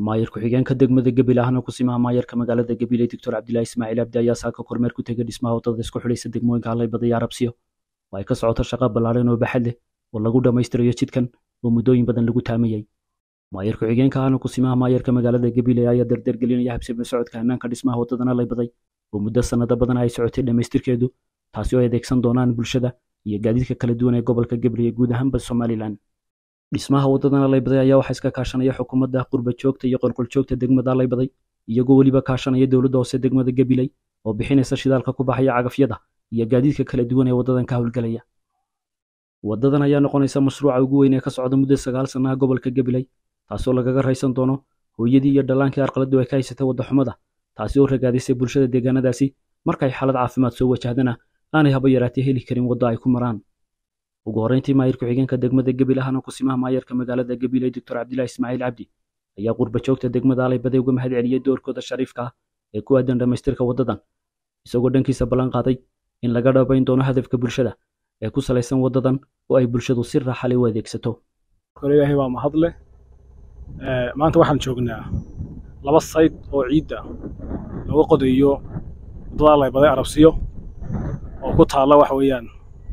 maayar ku-xigeenka degmada gabil ahna kusimaha maayarka magaalada gabiley doctor cabdilaahi ismaaciil abdi ayaa saaka kormeer ku tegay dhismaha waddada isku xidhaysa degmooyinka halaybada iyo arabsiyo oo ay ka socoto shaqa ballaadhan oo baxad leh oo lagu dhammaystirayo jidkan oo muddooyin badan lagu taamayay maayar ku-xigeenka ahna kusimaha maayarka magaalada gabiley ayaa dardargelinaya habsami socodka hannaanka dhismaha waddadan halaybaday oo muddo sannado badan ay socotay dhammaystirkeedu taasi oo ay adeegsan doonaan bulshada iyo gaadiidka kala duwan ee gobolka gabiley guud ahaanba somalilan dhismaha waddadan halaybaday ayaa waxaa iska kaashanaya xukuumadda qurba joogta iyo qolqol joogta degmada halaybaday iyagoo weliba kaashanaya dowladda hoose degmada gabiley oo bixinaysa shidaalka ku baxaya cagafyada iyo gaadiidka kala duwan ee waddadan ka howlgelaya waddadan ayaa noqonaysa mashruuca ugu weyn ee ka socda muddo sagaal sannaha gobolka gabiley taasoo lagaga raysan doono hooyadii iyo dhallaankii arqaladdu ay ka haysatay waddaxumada taasi oo ragaadisay bulshada deegaanadaasi markay xaalad caafimaad soo wajahdana aanay haba yaraatee heli karin waddo ay ku maraan ugu horreyntii maayir ku-xigeenka degmada gabil ahna kusimaha maayarka magaalada gabiley doctor cabdilaahi ismaaciil cabdi ayaa qurba joogta degmada halaybaday uga mahad celiyey doorkooda shariifka ah ee ku aadan dhammaystirka waddadan isagoo dhankiisa ballan qaaday in laga dhabayn doono hadafka bulshada ee ku salaysan waddadan oo ay bulshadu si raaxale u adeegsato ilaahay waa mahadle maanta waxaan joognaa laba sayd oo ciidda lagu qodayo waddada halaybaday arabsiyo oo ku taalla waxa weeyaan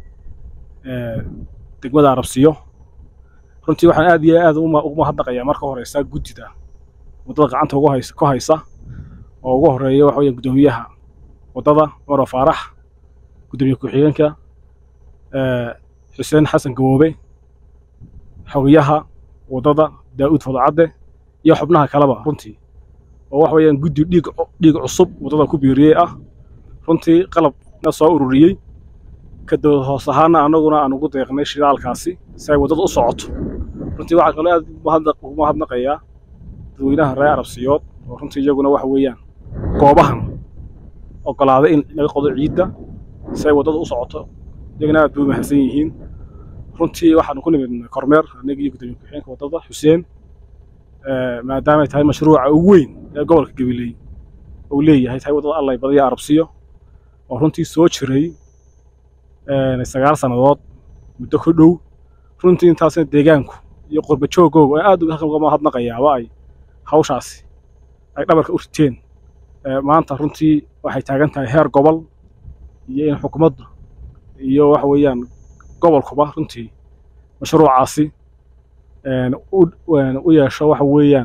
degmada arabsiyo runtii waxaan aad iyo aad ugu mahadnaqayaa marka horeysa guddida waddada gacanta ugu haysa ku haysa oo ugu horeeya waxa weeyaan guddoomiyaha waddada cumar faarax guddoomiye ku-xigeenka xuseen xasan gaboobe xogayaha waddada daa'uud fadacadde iyo xubnaha kaleba runtii oo waxa weeyaan guddi dhiig dhiig cusub waddada ku biiriyey ah runtii qalabna soo ururiyey ka dowlad hoos ahaana annaguna aan ugu deeqnay shidaalkaasi si ay waddada u socoto runtii waxaa kaloo aad ugu mahadnaqayaa dadweynaha reer arabsiyood oo runtii iyaguna waxa weeyaan goobahan oggolaaday in laga qodo ciidda si ay waddada u socoto iyagana aad bay u mahadsan yihiin runtii waxaanu ku nimid kormeer annaga iyo guddoomiye ku-xigeenka waddada xuseen maadaamay tahay mashruuca ugu weyn ee gobolka gabiley uu leeyahay tahay waddada allay badaya arabsiyo oo runtii soo jiray sagaal sannadood muddo ku dhow runtii intaasna deegaanku iyo qurba joogooga oo aad uga mahadnaqayaaba ay hawshaasi ay dhabarka u riteen maanta runtii waxay taagan tahay heer gobol iyo in xukuumadda iyo waxa weeyaan gobolkuba runtii mashruucaasi u yeesho waxa weeyaan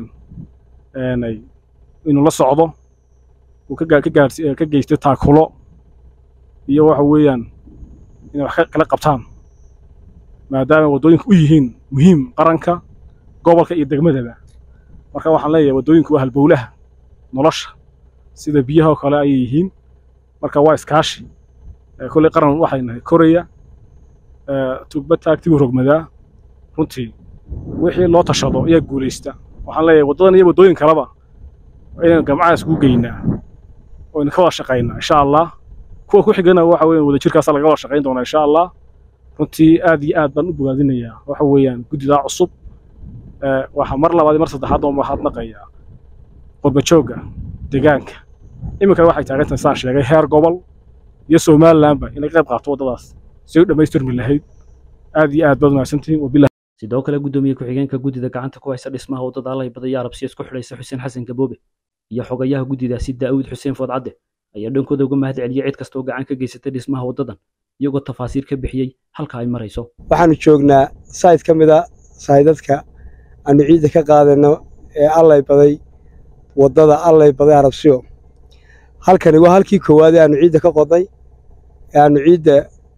inuu la socdo uu ka geysto taakulo iyo waxa weeyaan inay wax kala qabtaan maadaama waddooyinka u yihiin muhiim qaranka gobolka iyo degmadaba marka waxaan leeyahay waddooyinku waa halbowlaha nolosha sida biyaha oo kale ayay yihiin marka waa iskaashi kolley qaran waxay nahay koraya tugba taagtigu rogmadaa runtii wixii loo tashado ayaa guulaysta waxaan leeyahay waddadan iyo waddooyin kaleba inaynu gamcaha iskugu geynaa oo aynu ka wada shaqaynaa insha allah kuwa ku xigana waxa weeyaan wadajirkaasa laga wada shaqayn doonaa insha allah runtii aad iyo aad baan u bogaadinayaa waxa weeyaan guddidaa cusub waxaa mar labaad mar saddexaad oo mahadnaqayaa qurba joogga deegaanka iminkana waxay taagan tahay saan sheegay heer gobol iyo somalilandba inay qayb qaato waddadaas si u dhammaystirmi lahayd aad iyo aad baad mahadsantihiin wabilah sidoo kale guddoomiye ku-xigeenka guddida gacanta ku haysa dhismaha waddada halaybaday iyo arabsiya isku xidhaysa xuseen xasan gaboobe iyo xogayaha guddidaasi daa'uud xuseen foodcadde ayaa dhankooda uga mahad celiyey cid kasta oo gacan ka geysatay dhismaha waddadan iyagoo tafaasiir ka bixiyey halka ay marayso waxaanu joognaa sayd ka mid a saydadka aanu ciidda ka qaadayno ee allay baday waddada allay baday arabsiyo halkani waa halkii koowaad ee aanu ciidda ka qodnay ee aanu ciidda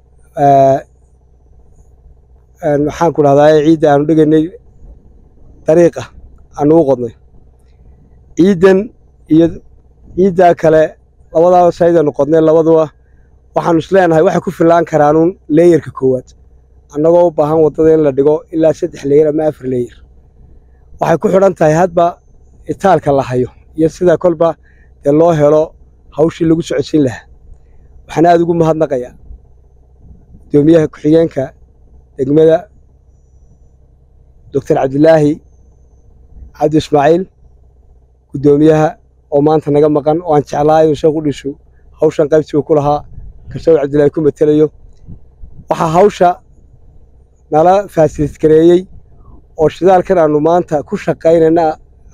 maxaan ku dhahdaa ciidda aanu dhigaynay dariiqa aanu u qodnay ciiddan iyo ciiddaa kale labadaaba saydaanu qodnay labaduba waxaanu isleenahay waxay ku fillaan karaanuun leeyarka koowaad annagoo u baahan waddada in la dhigo ilaa saddex leeyar ama afar leeyar waxay ku xidhan tahay hadba itaalka la hayo iyo sida kolba dee loo helo hawshii lagu socodsiin lahaa waxaan aad ugu mahadnaqayaa guddoomiyaha ku-xigeenka degmada doctor cabdilaahi cabdi ismaaciil guddoomiyaha oo maanta naga maqan oo aan jeclaa inuu sheekh u dhisho hawshan qaybtiiba ku lahaa karshaw cabdilaahi ku matelayo waxaa hawsha nala faasilisgareeyey oo shidaalkan aanu maanta ku shaqaynayna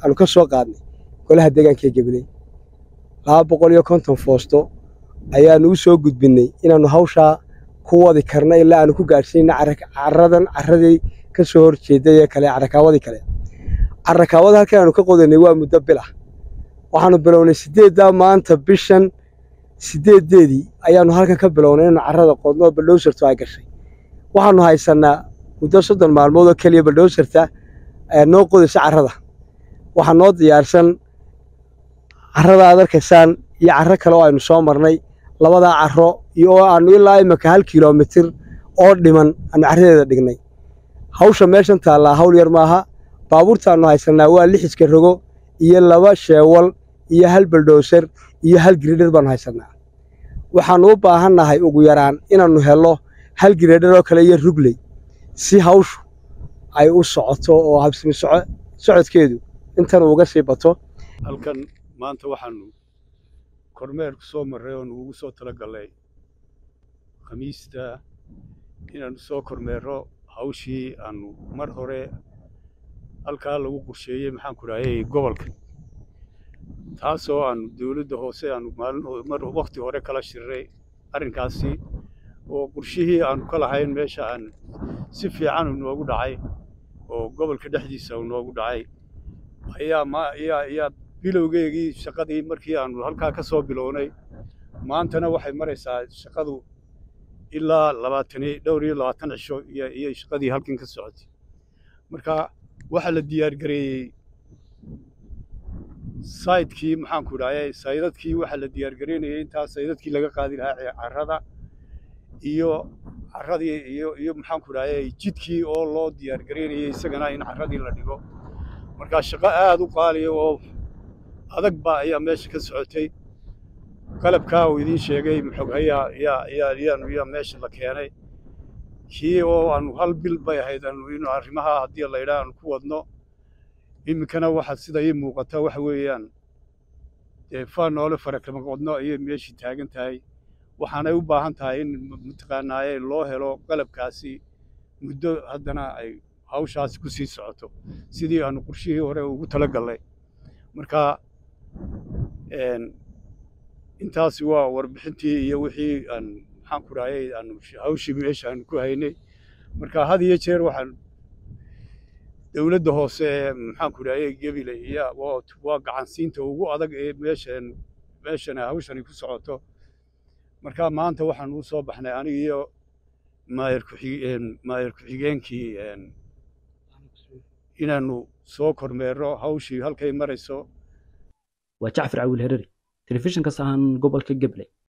aanu ka soo qaadnay golaha deegaanka ee gabiley laba boqol iyo konton foosto ayaanu u soo gudbinnay inaannu hawshaa ku wadi karna ilaa aanu ku gaadhsiina caradan carradii ka soo hor jeeday ee kale carrakaawadii kale carrakaawada halkan aanu ka qodanay waa muddo bil ah waxaanu bilownay siddeeddaa maanta bishan siddeeddeedii ayaannu halkan ka bilownay inaanu carrada qodno oo baldhowsartu ay gashay waxaannu haysannaa muddo soddon maalmood oo keliya baldhowsarta noo qodaysa carrada waxaa noo diyaarsan carrada aad arkaysaan iyo carro kale oo aynu soo marnay labadaa carro iyo oo aannu ilaa imika hal kilomitir oo dhiman aanu carradeeda dhignay hawsha meeshan taallaa hawl yar maaha baabuurtaannu haysannaa waa lixiska rogo iyo laba sheewal iyo hal baldhowsar iyo hal giridhar baannu haysannaa waxaannu u baahannahay ugu yaraan inaannu hello hal giridhar oo kale iyo rugley si hawshu ay u socoto oo habsimi socodkeedu intan uga sii bato halkan maanta waxaanu kormeer ku soo marray oonu ugu soo tala gallay khamiista inaannu soo kormeerro hawshii aanu mar hore halkaa lagu qorsheeyey maxaan ku dhahayay gobolka taasoo aanu dowladda hoose aanu maalin wakhti hore kala shirray arrinkaasi oo qorshihii aanu ka lahayn meesha aan si fiican u noogu dhacay oo gobolka dhexdiisa u noogu dhacay ayaa ma ayaa ayaa bilowgeegii shaqadii markii aanu halkaa ka soo bilownay maantana waxay maraysaa shaqadu ilaa labaatani dhowr iyo labaatan cisho iyo iyo shaqadii halkan ka socotay marka waxaa la diyaargareeyey saydkii maxaan ku dhahayay saydadkii waxaa la diyaargareynayay intaa saydadkii laga qaadi lahaa carrada iyo carradii iyo iyo maxaan ku dhahayay jidkii oo loo diyaargareynayay isagana in carradii la dhigo marka shaqo aad u qaaliya oo adag baa ayaa meesha ka socotay qalabkaa uu idiin sheegay xoghayaa yaa yaa yaanu yaa meesha la keenay kii oo aanu hal bil bay ahayd aanu inu arrimaha haddii la yidhaha aanu ku wadno iminkana waxa sida ii muuqata waxa weeyaan dee faa noole fara kama qodno ayay meeshii taagan tahay waxaanay u baahan tahay in mataqaanaaye loo helo qalabkaasi muddo haddana ay hawshaasi ku sii socoto sidii aanu qorshihii hore ugu tala gallay marka intaasi waa warbixintii iyo wixii aan maxaan ku dhahayay aanu hawshii meesha aanu ku haynay marka had iyo jeer waxaan dowladda hoose ee maxaan ku dhahayay gebile iyo waa gacansiinta ugu adag ee meeshan meeshana hawshani ku socoto marka maanta waxaan u soo baxnay aniga iyo maayar ku-xigeen maayar ku-xigeenkii inaannu soo kormeerro hawshii halkay marayso waa jacfar cawil hereri telefishinka sahan gobolka gabley